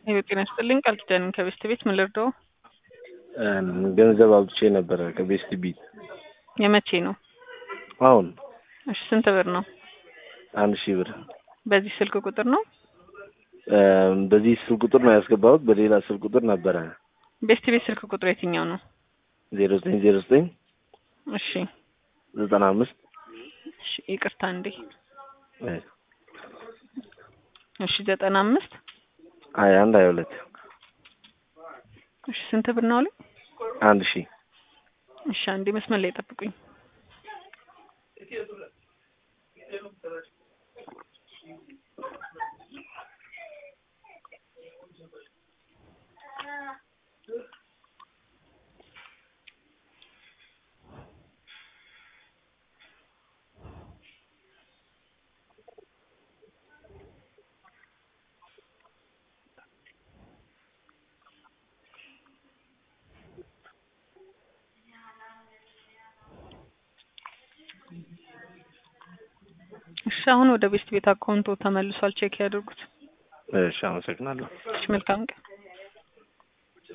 ሄሎ ጤና ይስጥልኝ ቃል ኪዳን ከቤስት ቤት ምን ልርዳው? ገንዘብ አውጥቼ ነበረ ከቤስት ቢት የመቼ ነው? አሁን እሺ ስንት ብር ነው? አንድ ሺህ ብር በዚህ ስልክ ቁጥር ነው? በዚህ ስልክ ቁጥር ነው ያስገባሁት። በሌላ ስልክ ቁጥር ነበረ ቤስት ቤት ስልክ ቁጥር የትኛው ነው? ዜሮ ዘጠኝ ዜሮ ዘጠኝ እሺ ዘጠና አምስት እሺ ይቅርታ እንዴ እሺ ዘጠና አምስት ሀያ አንድ ሀያ ሁለት እሺ ስንት ብር ነው አሉ? አንድ ሺህ እሺ አንዴ መስመር ላይ ጠብቁኝ። እሺ አሁን ወደ ቤስት ቤት አካውንቶ ተመልሷል። ቼክ ያድርጉት። እሺ አመሰግናለሁ። እሺ መልካም ቀን።